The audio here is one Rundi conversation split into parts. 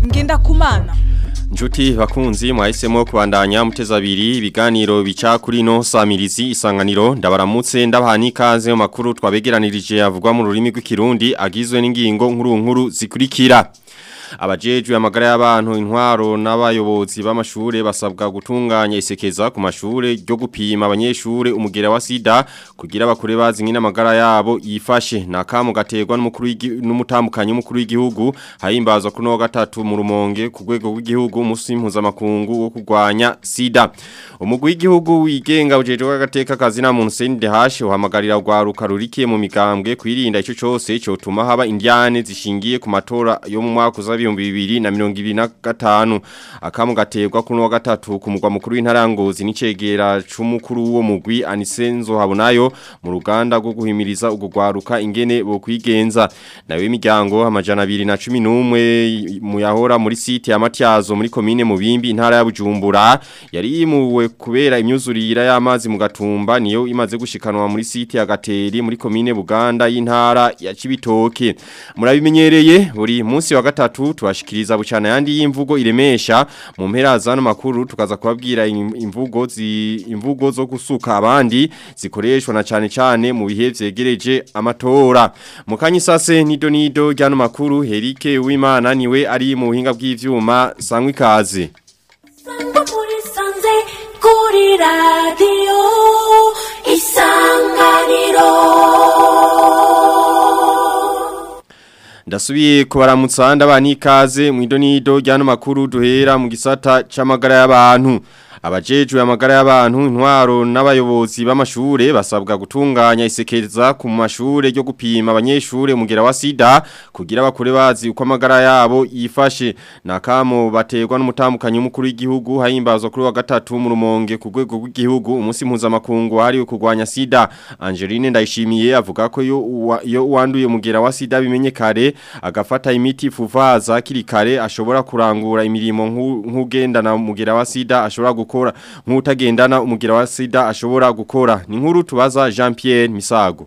ngendakumana Njuti bakunzi mwahisemo kubandanya muteza abiri ibiganiro bica kuri no samirizi isanganiro ndabaramutse ndabaha n'ikaze mu makuru twabegeranirije avugwa mu rurimi rw'ikirundi agizwe n'ingingo nkuru nkuru zikurikira abajejwe amagara y'abantu intwaro n'abayobozi b'amashure basabwa gutunganya isekeza ku mashure ryo gupima abanyeshure umugera wa sida kugira bakure bazi ngina amagara yabo yifashe nakamu gaterwa n'umukuru n'umutambukanyi w'umukuru w'igihugu hahimbazwa kuri no gatatu mu rumonge ku rwego rw'igihugu umunsi mpuzamakungu wo kurwanya sida umugwi w'igihugu wigenga ujejwe agateka kazi na muntu CNDH uhamagarira rwaruka rurikiye mu migambwe kwirinda ico cose cotuma haba indiane zishingiye ku matora yo mu mwaka uza ibihumbi bibiri na mirongo ibiri na gatanu akamu gaterwa kuri wa gatatu ku mugwa mukuru w'intarangozi n'icegera c'umukuru w'uwo mugwi Anisenzo Habonayo mu ruganda rwo guhimiriza ugo rwaruka ingene bo kwigenza nawe imiryango amajana 211 mu yahora muri site ya Matyazo muri commune Mubimbi intara ya Bujumbura yari yimuwe kubera imyuzurira y'amazi mu gatumba niyo imaze gushikanwa muri site ya Gateri muri commune Buganda y'intara ya Cibitoke murabimenyereye buri munsi wa gatatu tubashikiriza bucana yandi y'imvugo iremesha mu mpera zano makuru tukaza kubabwira imvugo zi imvugo zo gusuka abandi zikoreshwa na cyane cyane mu bihe vyegereje amatora mukanyi sase nido nido ryano makuru Herike Uwimana niwe ari mu buhinga bw'ivyuma sangwa ikaze kuri radio isanganiro Ndasubiye kubaramutsa ndabana ikaze mu idonido ryano makuru duhera mu gisata c'amagara y'abantu abajejwe amagara y'abantu intwaro n'abayobozi b'amashure basabwa gutunganya isekeza ku mashure ryo gupima abanyeshure umugera wa sida kugira bakure bazi uko amagara yabo yifashe nakamo baterwa n'umutambukanyi w'umukuru w'igihugu hahimbazwa kuri wa gatatu mu rumonge ku rwego rw'igihugu umunsi mpuzamakungu wahariwe kurwanya sida Angeline Ndayishimiye avuga ko yo yo wanduye umugera wa sida bimenye kare agafata imiti fuvaza kiri kare ashobora kurangura imirimo nk'ugendana umugera wa sida ashobora gukora nk'utagendana umugira wa sida ashobora gukora ni nkuru tubaza Jean Pierre Misago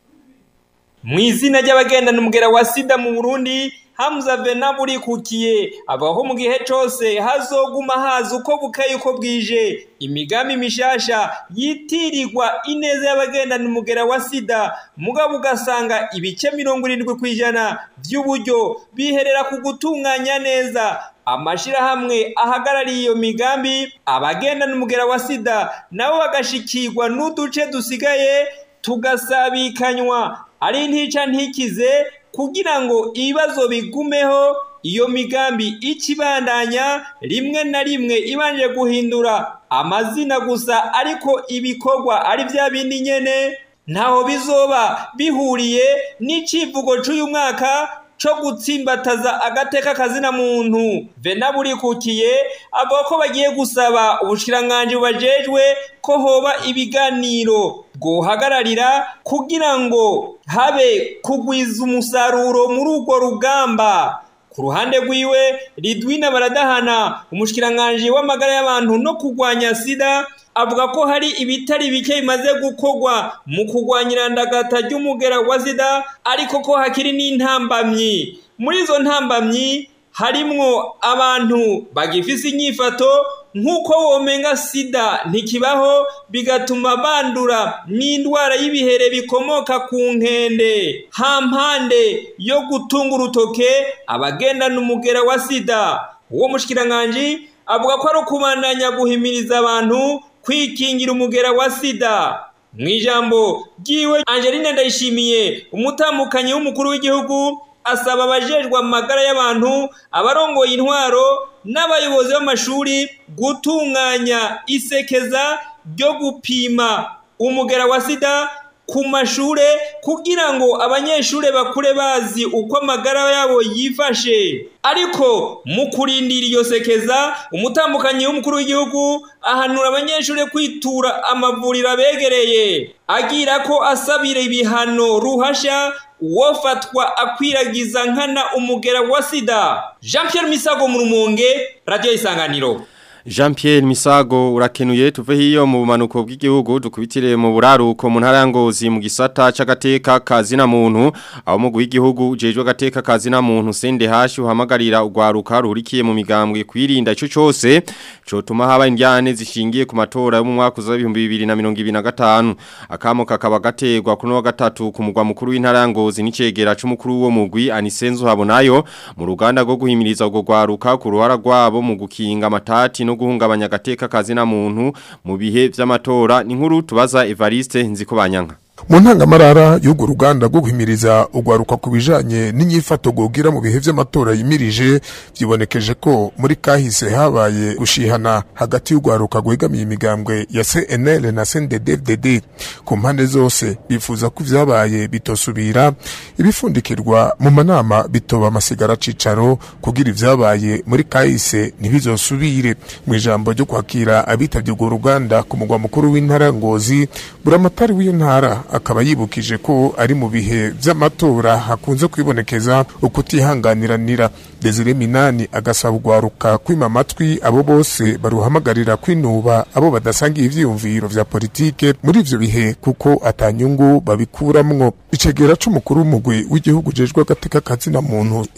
mu izina ry'abagendana umugera wa sida mu Burundi Hamza Venaburi kukiye abaho mu gihe cose hazoguma haza uko bukaye uko bwije imigambi mishasha yitirirwa ineza y'abagendana umugera wa sida mugabo ugasanga ibice mirongo irindwi kw'ijana by'uburyo biherera ku gutunganya neza amashirahamwe ahagarariye iyo migambi abagendana umugera wa sida nabo bagashikirwa n'uduce dusigaye tugasabikanywa ari ntica ntikize kugira ngo ibibazo bigumeho iyo migambi ikibandanya rimwe na rimwe ibanje guhindura amazina gusa ariko ibikorwa ari bya bindi nyene ntaho bizoba bihuriye n'icivugo c'uyu mwaka co gutsimbataza agateka kazina muntu venaburikukiye avuga ko bagiye gusaba ubushikiranganje bubajejwe ko hoba ibiganiro bwohagararira kugira ngo habe kugwiza umusaruro muri urwo rugamba ku ruhande rwiwe ridwina baradahana umushikiranganje w'amagara y'abantu no kurwanya sida avuga ko hari ibitari bike bimaze gukorwa mu kurwanya irandagata ry'umugera wa sida ariko ko hakiri n'intambamyi muri izo ntambamyi harimwo abantu bagifise inyifato nk'uko womenga sida ntikibaho bigatuma bandura n'indwara y'ibihere bikomoka ku nkende hampande yo gutunga urutoke abagendana umugera wa sida uwo mushikiranganje avuga ko ari ukubandanya guhimiriza abantu kwikingira umugera wa sida mu ijambo ry'iwe angeline ndayishimiye umutambukanyi w'umukuru w'igihugu asaba abajejwe amagara y'abantu abarongoye intwaro n'abayobozi b'amashuri gutunganya isekeza ryo gupima umugera wa sida ku mashure kugira ngo abanyeshure bakure bazi uko amagara yabo yifashe ariko mu kurindira iyo sekeza umutambukanyi w'umukuru w'igihugu ahanura abanyeshure kwitura amavuriro abegereye agira ko asabira ibihano ruhasha uwofatwa akwiragiza nkana umugera wa sida jean Pierre misago mu rumonge radiyo isanganiro Jean Pierre Misago urakenuye tuve hiyo mu bumanuko bw'igihugu dukubitire mu buraruko mu ntara ya Ngozi mu gisata c'agateka kazina muntu aho mu w'igihugu ujejwe agateka kazina muntu sende hashi uhamagarira ugwaruka rurikiye mu migambwe kwirinda ico cyose cotuma haba indyane zishingiye ku matora yo mu mwaka wa 2025 akamo kakaba gategwa kuno wa gatatu ku mugwa mukuru w'intara ya Ngozi n'icegera c'umukuru wo mugwi Anisenzo habonayo mu ruganda rwo guhimiriza ubwo gwaruka ku ruhara rwabo mu gukinga amatati no guhungabanya agateka kazina muntu mu bihe vy'amatora ni nkuru tubaza Evariste nziko banyanka mu ntangamarara y'urwo ruganda rwo guhimiriza ugwaruka ku bijanye n'inyifato gogira mu bihe vy'amatora yimirije vyibonekeje ko muri kahise habaye gushihana hagati y'ugwaruka gwegamiye imigambwe ya CNL na CNDD-FDD ku mpande zose bifuza ko vyabaye bitosubira ibifundikirwa mu manama bitoba amasigara cicaro kugira ivyabaye muri kahise ntibizosubire mu ijambo ryo kwakira abitavye urwo ruganda ku mugwa mukuru w'intara Ngozi buramatari w'iyo ntara akaba yibukije ko ari mu bihe vy'amatora hakunze kwibonekeza ukutihanganiranira Desire Minani agasaba ugwaruka kwima amatwi abo bose baruhamagarira kwinuba abo badasangiye ivyiyumviro vya politike muri ivyo bihe kuko atanyungu babikuramwo icegera c'umukuru w'umugwi w'igihugu jejwe agateka kazina muntu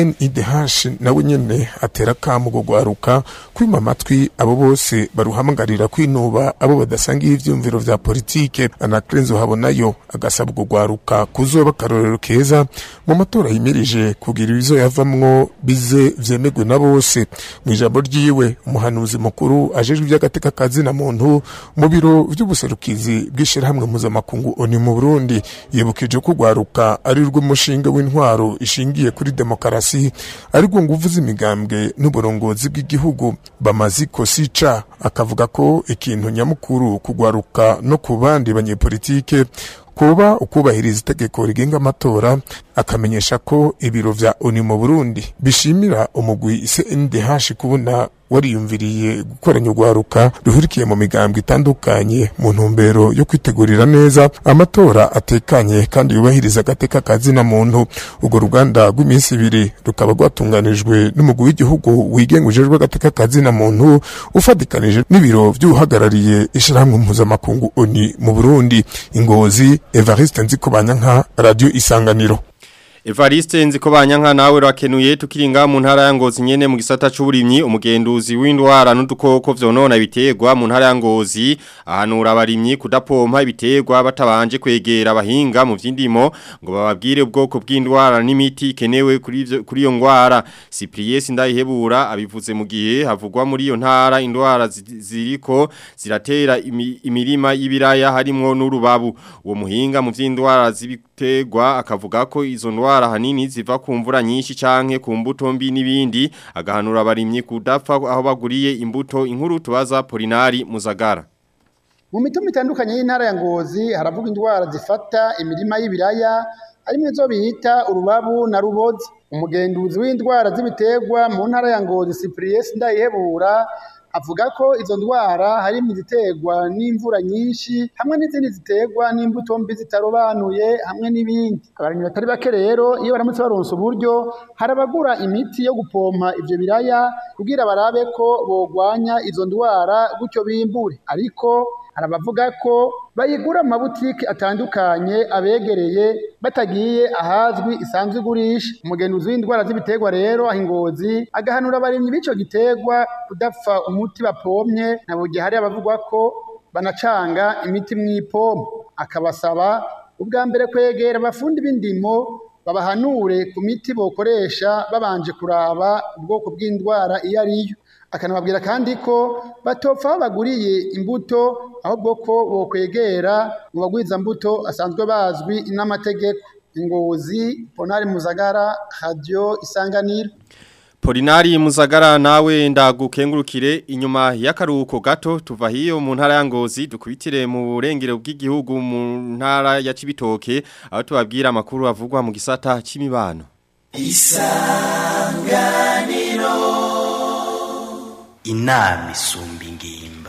CNIDH nawe nyene atera kamo gwaruka kwima amatwi abo bose baruhamagarira kwinuba abo badasangiye ivyiyumviro vya politike anakrenzo habonayo agasaba gwaruka kuzoba karorero keza mu matora yimirije kugira ibizo yavamwo bize vyemegwe na bose mu ijambo ryiwe umuhanuzi mukuru ajejwe iby'agateka kazina muntu mu biro vy'ubuserukizi bw'ishirahamwe mpuzamakungu oni mu Burundi yibukije ko gwaruka ari rwo mushinga w'intwaro ishingiye kuri demokarasi ari rwo nguvu z'imigambwe n'uburongozi bw'igihugu bamaziko sica akavuga ko ikintu nyamukuru kugwaruka no ku bandi banyepolitike kuba ukubahiriza itegeko rigenga amatora akamenyesha ko ibiro vya ONU mu Burundi bishimira umugwi CNDH kubona wariyumviriye gukoranya urwaruka ruhurikiye mu migambwe itandukanye mu ntumbero yo kwitegurira neza amatora atekanye kandi yubahiriza agateka kazina muntu urwo ruganda rw'iminsi ibiri rukaba rwatunganijwe n'umugwi w'igihugu wigenga ujejwe agateka kazina muntu ufatikanije n'ibiro vy'uhagarariye ishirahamwe mpuzamakungu ONU mu Burundi ingozi Evariste Nzikobanyanka Radio Isanganiro Evariste nziko banyanka nawe rakenuye tukiringa mu ntara ya Ngozi nyene mu gisata c'uburimyi umugenduzi w'indwara n'udukoko vyonona ibitegwa mu ntara ya Ngozi ahanura abarimyi kudapompa ibitegwa batabanje kwegera abahinga mu vy'indimo ngo bababwire ubwoko bw'indwara n'imiti kenewe kuri ivyo kuri iyo ndwara Cyprien Sindayihebura abivuze mu gihe havugwa muri iyo ntara indwara ziriko ziratera imi, imirima y'ibiraya harimwo n'urubabu uwo muhinga mu vy'indwara z'ibitegwa akavuga ko izo ndwara indwara hanini ziva ku mvura nyinshi canke ku mbuto mbi n'ibindi agahanura abarimyi kudapfa aho baguriye imbuto inkuru tubaza Polinari Muzagara mu mitumba itandukanye y'intara ya Ngozi haravuga indwara zifata imirima y'ibiraya harimwo izo bita urubabu na rubozi umugenduzi w'indwara z'ibiterwa mu ntara ya Ngozi Cyprien Ndayihebura avuga ko izo ndwara harimo iziterwa n'imvura nyinshi hamwe n'izindi ziterwa n'imbuto mbi zitarobanuye hamwe n'ibindi abarimyi batari bake rero iyo baramutse baronsa uburyo harabagura imiti yo gupompa ivyo biraya kugira barabe ko bogwanya izo ndwara gutyo bimbure ariko harabavuga ko bayigura mu mabutike atandukanye abegereye batagiye ahazwi isanzwe igurisha umugenzuzi w'indwara z'ibiterwa rero aho ingozi agahanura abarimyi b'ico giterwa kudapfa umuti bapomye na bugihe hari abavugwa ko banacanga imiti mw'ipompo akabasaba ubwa mbere kwegera abafundi b'indimo babahanure ku miti bokoresha babanje kuraba ubwoko bw'indwara iyo ariyo akanababwira kandi ko batopfa aho baguriye imbuto ahubwo ko bokwegera mu bagwiza-mbuto asanzwe bazwi n'amategeko ingozi ponari muzagara radio isanganiro Polinari Muzagara nawe ndagukengurukire inyuma y'akaruhuko gato tuva hiyo mu ntara ya Ngozi dukubitire mu burengero bw'igihugu mu ntara ya Cibitoke aho tubabwira amakuru avugwa mu gisata c'imibano Isanganiro inama isumba ingimba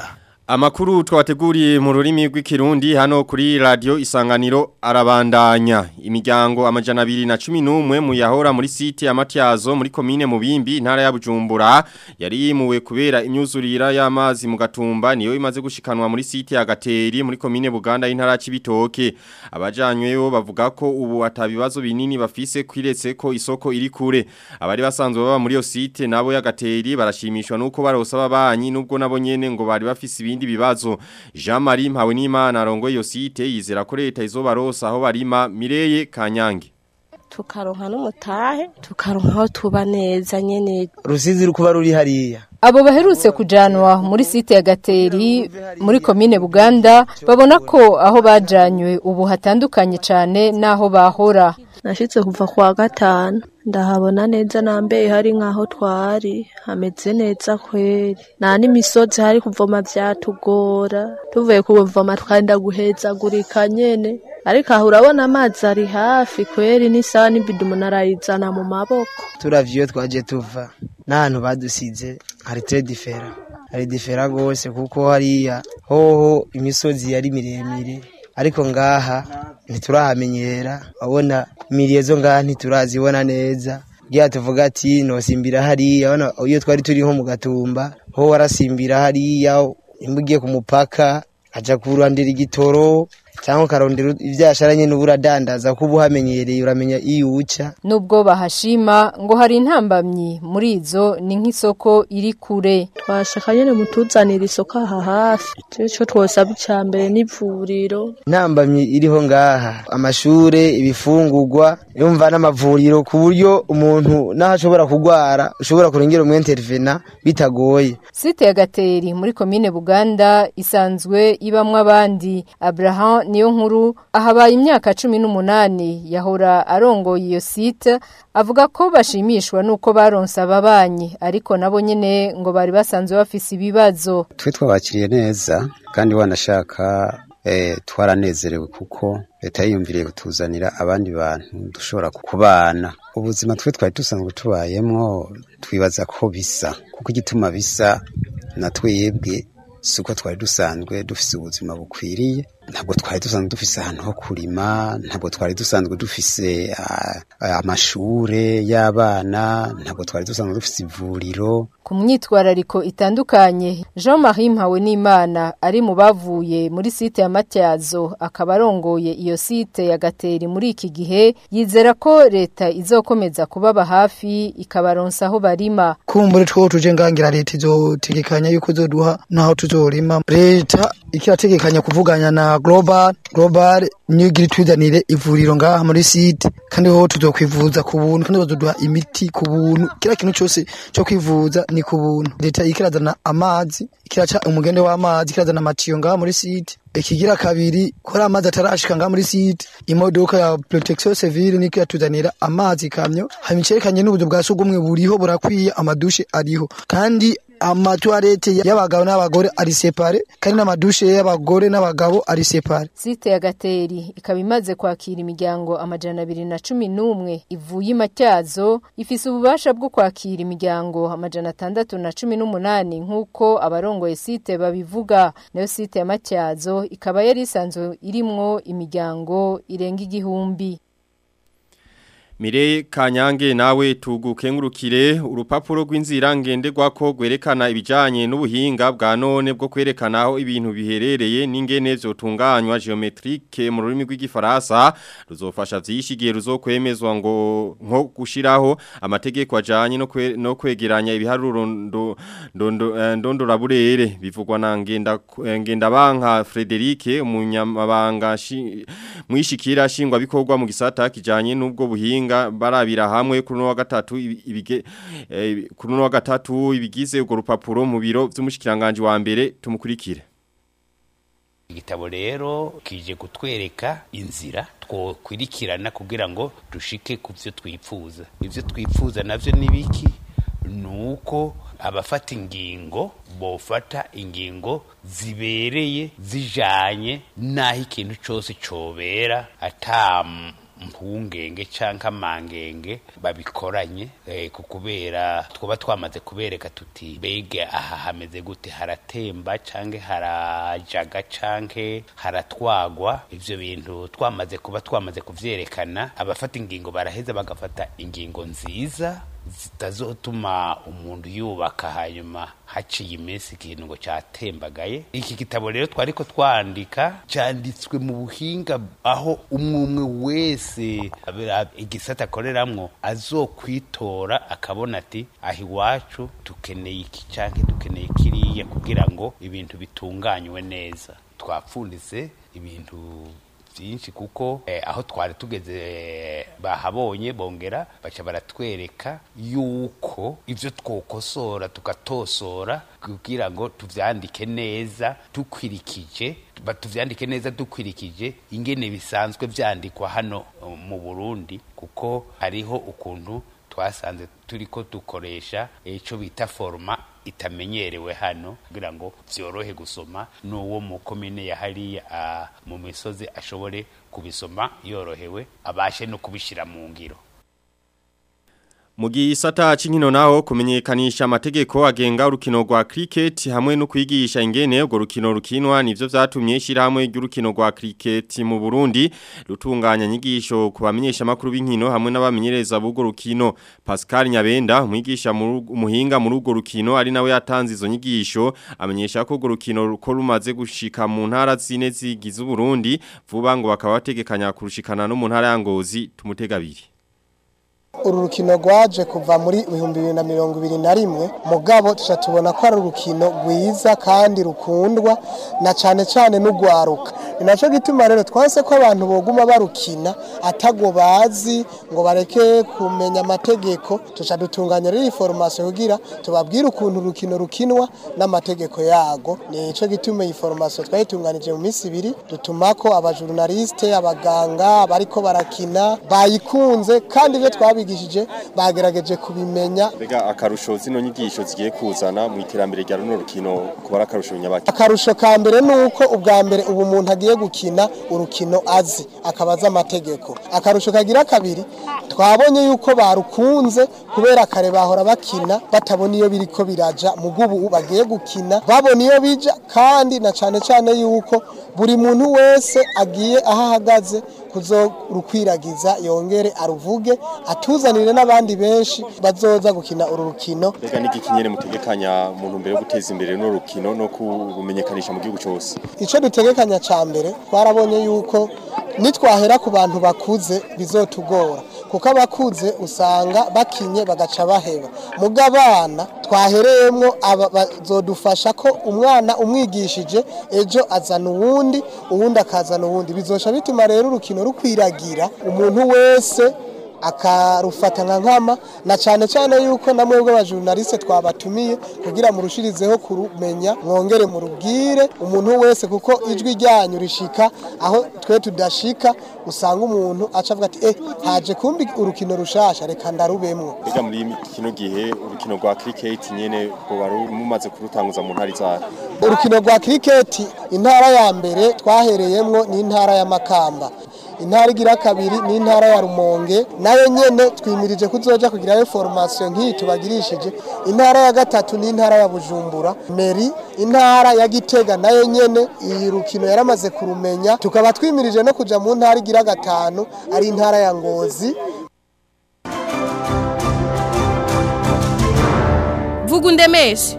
Amakuru twabateguriye mu rurimi rw'ikirundi hano kuri radio isanganiro arabandanya imiryango amajana abiri na cumi n'umwe mu yahora muri site ya Matyazo muri komine Mubimbi intara ya Bujumbura yari yimuwe kubera imyuzurira y'amazi mu gatumba niyo imaze gushikanwa muri site ya Gateri muri komine Buganda y'intara ya Cibitoke abajanyweyo bavuga ko ubu atabibazo binini bafise kwiretse ko isoko iri kure abari basanzwe baba muri yo site nabo ya Gateri barashimishwa nuko barosa babanyi nubwo nabo nyene ngo bari bafise ibindi bibazo Jean Marie Mpawenimana arongoye iyo site yizera ko leta izobarosa aho barima Mireye Kanyange tukaronka n'umutahe tukaronka aho tuba neza nyene rusizi rukuba ruri hariya Abo baherutse kujanwa muri site ya Gateri muri komine Buganda babona ko aho bajanywe ubu hatandukanye cyane naho bahora. nashitse kuva kwa gatanu ndahabona neza nambe hari nkaho twari hameze neza kweri nta n'imisozi hari kuvoma vyatugora tuvuye kuvoma twenda guhezagurika nyene ariko aho urabona amazi ari hafi kweri n'isaha n'ibido umuntu arayizana mu maboko turavye iyo twaje tuva n'ahantu badusize hari tre difera hari difera gose kuko hariya hoho imisozi yari miremire ariko ngaha ntiturahamenyera abona imiriye zo ngaha ntiturazibona neza kugira tuvuga ati nosimbira hariya abona iyo twari turi nko mu gatumba ho warasimbira hariya nimba ugiye ku mupaka aja kurandira igitoro cyangwa ukarondera ivyasharanye n'uburadandaza ko uba uhamenyereye uramenya iyo uca Nubwo bahashima ngo hari intambamyi muri izo ni nk'isoko iri kure. twashaka nyene mutuzanira isoko aha hafi ico twosaba ica mbere n'ivuriro intambamyi iriho ngaha amashure ibifungurwa yumva n'amavuriro ku buryo umuntu naho ashobora kugwara ushobora kurengera umwentervena bitagoye Site ya Gateri muri komine Buganda isanzwe ibamwe abandi. Abraham niyo nkuru ahabaye imyaka cumi n'umunani yahora arongoye iyo site avuga ko bashimishwa nuko baronse ababanyi ariko nabo nyene ngo bari basanzwe bafise ibibazo. twe twabakiriye neza kandi wanashaka eh, twaranezerewe kuko leta yiyumviriye kutuzanira abandi bantu dushobora kubana ubuzima twe twari dusanzwe tubayemwo twibaza ko bisa kuko igituma bisa na twebwe si uko twari dusanzwe dufise ubuzima bukwiriye ntabwo twari dusanzwe dufise ahantu ho kurima ntabwo twari dusanzwe dufise ah, amashure y'abana ntabwo twari dusanzwe dufise ivuriro Ku myitwarariko itandukanye Jean-Marie Mpawenimana ari mu bavuye muri site ya Matyazo akaba arongoye iyo site ya Gateri muri iki gihe yizera ko leta izokomeza kubaba hafi ikabaronsa aho barima. kumbure two tuje ngangira leta izotegekanya yuko izoduha naho tuzorima leta ikirategekanya kuvuganya na global global niyo igira ituzanire ivuriro ngaha muri site kandi ho tuzokwivuza ku buntu kandi bazoduha imiti ku buntu kila kintu cyose cyo kwivuza ni ku buntu leta ikirazana amazi ikiraca umugende w'amazi ikirazana amatiyo ngaha muri site ikigira kabiri kora amazi atarashika ngaha muri site imodoka ya protection civile niko yatuzanira amazi kamyo hanyuma icerekanye n'ubuzu bwa sugumwe buriho burakwiye amadushe ariho kandi amatuwarete y'abagabo n'abagore ari separe kandi n'amadushe y'abagore n'abagabo ari separe Site ya Gateri ikaba imaze kwakira imiryango amajana abiri na cumi n'umwe ivuye imatyazo ifise ububasha bwo kwakira imiryango amajana atandatu na cumi n'umunani nk'uko abarongoye site babivuga nayo site ya Matyazo ikaba yari isanzwe irimwo imiryango irenga igihumbi. Mire kanyange nawe tugukengurukire urupapuro rw'inzira ngenderwako gwerekana ibijanye n'ubuhinga bwa none bwo kwerekana aho ibintu biherereye n'ingene vyotunganywa geometrique mu rurimi rw'igifaransa ruzofasha vyishigiye ruzokwemezwa ngo nko gushiraho amategeko ajanye no kwe, no kwegeranya ibiharuro ndo ndondo eh, ndondoraburere bivugwa na ngenda eh, ngenda banka Frederic umunyamabanga shi- mwishikira shingwa bikorwa mu gisata kijanye n'ubwo buhinga barabira hamwe kuri no wa gatatu ibi- ibige eh, kuri no wa gatatu ibigize urwo rupapuro mu biro vy'umushikiranganje wa mbere tumukurikire igitabo rero kije kutwereka inzira twokwirikirana kugira ngo dushike ku byo twifuza ibyo twifuza navyo ni biki nuko abafata ingingo bofata ingingo zibereye zijanye n'aho ikintu cyose cobera ata mpungenge canke amangenge babikoranye eh, ku kubera twaba twamaze kubereka tuti bege aha hameze gute haratemba canke harajaga canke haratwagwa ivyo bintu twamaze kuba twamaze kuvyerekana abafata ingingo baraheza bagafata ingingo nziza zitazotuma umuntu yubaka hanyuma haciye iminsi ikintu ngo cyatembagaye iki gitabo rero twariko twandika cyanditswe mu buhinga aho umwe umwe wese abera- igisata akoreramwo azokwitora akabona ati aho iwacu dukeneye iki canke dukeneye kiriya kugira ngo ibintu bitunganywe neza twapfunditse ibintu byinshi kuko eh, aho twari tugeze eh, bahabonye bongera baca baratwereka yuko ivyo twokosora tukatosora kugira ngo tuvyandike neza dukwirikije ba- tuvyandike neza dukwirikije ingene bisanzwe vyandikwa hano eh, mu Burundi kuko hariho ukuntu twasanze turiko dukoresha ico bita forma itamenyerewe hano kugira ngo vyorohe gusoma n'uwo mu komine ya hariya ah, mu misozi ashobore kubisoma yorohewe abashe no kubishira mu ngiro Mu gisata c'inkino naho kumenyekanisha amategeko agenga urukino rwa cricket hamwe no kwigisha ingene urwo rukino rukinwa nivyo vyatumye ishirahamwe ry'urukino rwa cricket mu Burundi rutunganya nyigisho ku bamenyesha makuru b'inkino hamwe n'abamenyereza b'urwo rukino Pascal Nyabenda umwigisha mu ru- umuhinga muri urwo rukino ari nawe yatanze izo nyigisho amenyesha ko urwo rukino ruko rumaze gushika mu ntara zine zigize Burundi vuba ngo bakaba bategekanya kurushikana no mu ntara ya Ngozi tumutegabiri uru rukino rwaje kuva muri ibihumbi bibiri na mirongo ibiri na rimwe mugabo tuca tubona ko ari urukino rwiza kandi rukundwa na cyane cyane n'urwaruka ni nacyo gituma rero twase ko abantu boguma barukina atago bazi ngo bareke kumenya amategeko tuca dutunganya rero iyi foromasiyo kugira tubabwire ukuntu urukino rukinwa n'amategeko yago ni cyo gituma iyi foromasiyo twayitunganije mu minsi ibiri dutuma ko abajurnaliste abaganga bariko barakina bayikunze kandi ibyo twabigishije bagerageje kubimenya Bega akarusho zino nyigisho zigiye kuzana mu iterambere rya runo rukino kuba akarusho nyabaki. akarusho ka mbere ni uko ubwa mbere ubu umuntu agiye gukina urukino azi akaba azi amategeko akarusho kagira kabiri twabonye yuko barukunze kubera kare bahora bakina batabona iyo biriko biraja mu bw'ubu bagiye gukina babona iyo bija kandi na cyane cyane yuko buri muntu wese agiye aho ahagaze kuzorukwiragiza yongere aruvuge atuzanire n'abandi benshi bazoza gukina uru rukino Bega niki kinyene mutegekanya mu ntumbero yo guteza imbere runo rukino no kurumenyekanisha mu gihugu cyose. icyo dutegekanya cya mbere twarabonye yuko nitwahera ku bantu bakuze bizotugora kuko abakuze usanga bakinye bagaca baheba muga abana twahereyemo aba bazodufasha ko umwana umwigishije ejo azana uwundi uwundi akazana uwundi bizosha bituma rero urukino rukwiragira umuntu wese akarufata nka nkama na cyane cyane yuko na mwebwe abajurnaliste twabatumiye kugira murushirizeho kurumenya mwongere murubwire umuntu wese kuko ijwi ryanyu rishika aho twe tudashika usanga umuntu aca avuga ati eh haje kumbi urukino rushasha reka ndarubemwo Bega muri kino gihe urukino rwa cricket nyene ngo baru mumaze kurutanguza mu ntari za. urukino rwa kiriketi intara ya mbere twahereyemwo ni intara ya makamba intara igira kabiri ni intara ya rumonge nayo nyene twimirije kuzoja kugirayo formation nk'iyi tubagirishije intara ya gatatu ni intara ya bujumbura meri intara ya gitega nayo nyene iyi rukino yaramaze kurumenya tukaba twimirije no kuja mu ntara igira gatanu ari intara ya ngozi vuga undemeshe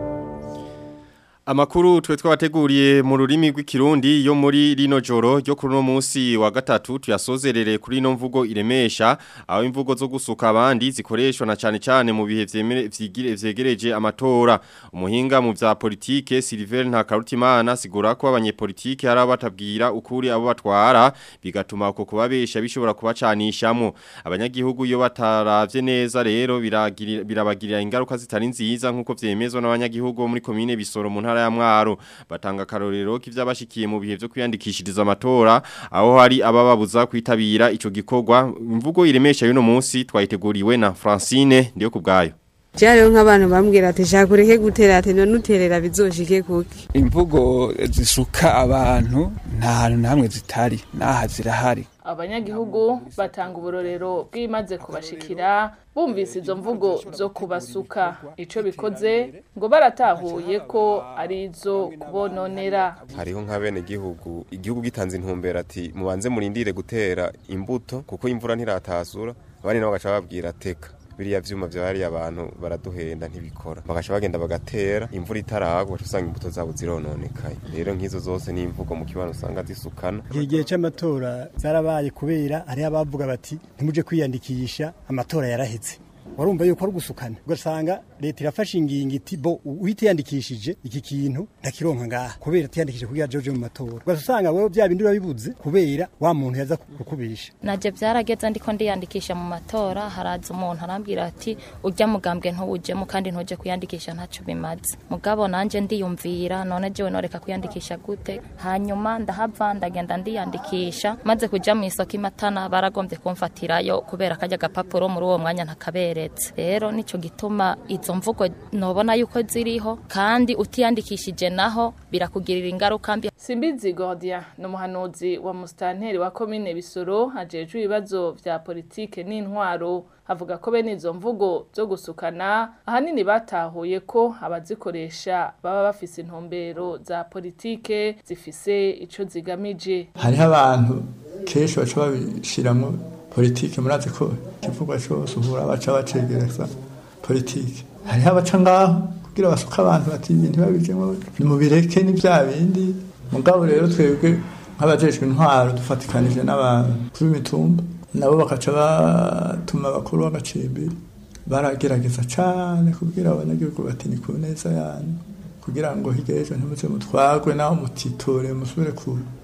Amakuru twe twabateguriye mu rurimi rw'ikirundi yo muri rino joro ryo kuri no munsi wa gatatu tuyasozerere kuri no mvugo iremesha aho imvugo zo gusuka abandi zikoreshwa na cyane cyane mu bihe vyemere vyigire vyegereje amatora umuhinga mu vya politike Silver Ntakarutimana sigura ko abanyepolitike hari abatabwira ukuri abo batwara bigatuma uko kubabesha bishobora kubacanishamo abanyagihugu iyo bataravye neza rero biragirira birabagirira ingaruka zitari nziza nkuko vyemezwa n'abanyagihugu bo muri commune Bisoro mu ntara ya Mwaro batanga karorero k'ivyabashikiye mu bihe vyo kwiyandikishiriza amatora aho hari abababuza kwitabira ico gikorwa imvugo iremesha y'uno munsi twayiteguriwe na Francine ndiyo kubgayo jewe rero nk'abantu bambwira ati shaka ureke gutera ati none uterera bizoshike kuki imvugo zisuka abantu nta hantu na hamwe zitari n'aha zirahari abanyagihugu batanga uburorero bw'imaze kubashikira bumvise izo mvugo zo kubasuka ico bikoze ngo baratahuye ko ari izo kubononera hariho nka bene gihugu igihugu gitanze intumbero ati mubanze murindire gutera imbuto kuko imvura ntiratasura abandi nabo bagaca babwira teka biriya vyuma vya hariya abantu baraduhenda ntibikora bagaca bagenda bagatera imvura itaragwa ugaca usanga imbuto zabo zirononekaye rero nk'izo zose ni imvugo mu kibano usanga zisukana igihe gihe c'amatora zarabaye kubera hariho abavuga bati ntimuje kwiyandikisha amatora yaraheze warumva yuko ari gusukana ugasanga leta irafashe ingingo iti bo uhitiyandikishije iki kintu ndakironka ngaha kubera tiyandikishije kugira joje mu matora ugasanga wewe bya bindi urabibuze kubera wa muntu yaza kukubisha naje byarageze ndiko ndiyandikisha mu matora haraza umuntu arambwira ati ujya mugambwe ntuwujemo kandi ntuje kwiyandikisha ntacyo bimaze mugabo nanje ndiyumvira none jewe noreka kwiyandikisha gute hanyuma ndahava ndagenda ndiyandikisha maze kuja mu isoko imatana baragombye kumfatirayo kubera kajya gapapuro muri uwo mwanya ntakaberetse rero nico gituma izo mvugo nobona yuko ziriho kandi utiyandikishije naho birakugirira ingaruka mbi Simbizi Gordia ni umuhanuzi wa mustanteri wa komine Bisoro ajejwe ibibazo vya politike n'intwaro avuga ko bene izo mvugo zo gusukana ahanini batahuye ko abazikoresha baba bafise intumbero za politike zifise ico zigamije hariho abantu kenshi baca babishiramwo politike murazi ko ikivugwa cyose uhura baca bacegereza politike hariho abaca ngaho kugira basuke abantu bati ibintu babijemo nimubireke ni bya bindi mugabo rero twebwe nk'abajejwe intwaro dufatikanije n'abakuru b'imitumba nabo bakaca batuma abakuru b'agacimbiri baragerageza cyane kubwira abanyagihugu bati ni ku neza yanyu kugira ngo hirya y'ejo ntimuze mutwagwe naho mutitore musubire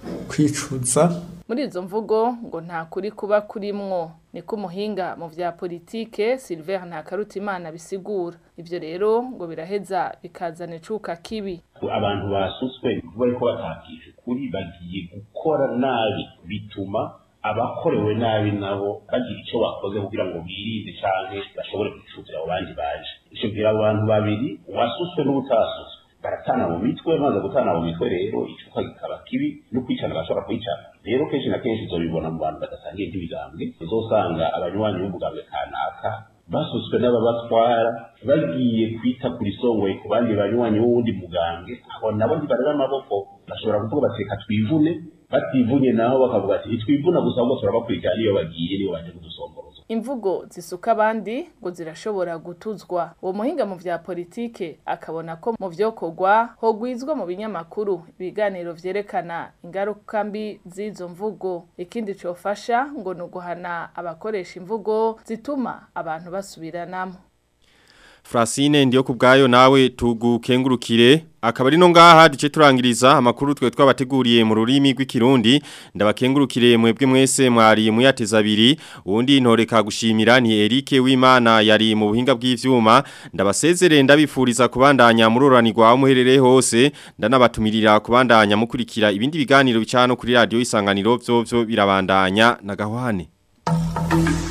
kwicuza muri izo mvugo ngo nta kuri kuba kurimwo niko umuhinga mu vya politike Silver Ntakarutimana bisigura ivyo rero ngo biraheza bikazana icuka kibi abantu basutswe bariko batakije kuri bagiye gukora nabi bituma abakorewe nabi nabo bagira icyo bakoze kugira ngo birinde canke bashobore kwicutira abo bandi baje ico bwira abo bantu babiri uwasutswe n'ubutasutswe baratana mu mitwe maze gutana mu mitwe rero icuka kikaba kibi no kwicana bashobora kwicana rero kenshi na kenshi uzobibona mu bantu badasangiye nk'ibigambwe uzosanga abanywanyi b'umugambwe kanaka basutswe n'ababatwara bagiye kwita kuri songoye ku bandi banywanyi b'uwundi mugambwe aho nabo ntibarera amaboko bashobora kuvuga bati reka twivune bativunye naho bakavuga ati ntitwivuna gusa ahubwo turabakurikirana iyo bagiye niyo baje kudusomboroza imvugo zisuka abandi ngo zirashobora gutuzwa uwo muhinga mu vya politike akabona ko mu vyokorwa hogwizwa mu binyamakuru ibiganiro vyerekana ingaruka mbi z'izo mvugo ikindi cofasha ngo ni uguhana abakoresha imvugo zituma abantu basubiranamo Francine ndiyo kubgayo nawe tugukengurukire akaba ari no ngaha duce turangiriza amakuru twe twabateguriye mu rurimi rw'ikirundi ndabakengurukire mwebwe mwese mwari muyateza abiri uwundi ntoreka gushimira ni Eric Wimana yari mu buhinga bw'ivyuma ndabasezere ndabifuriza kubandanya muroranirwa muherereye hose ndanabatumirira kubandanya mukurikira ibindi biganiro bicano kuri radio isanganiro byo byo birabandanya na gahwane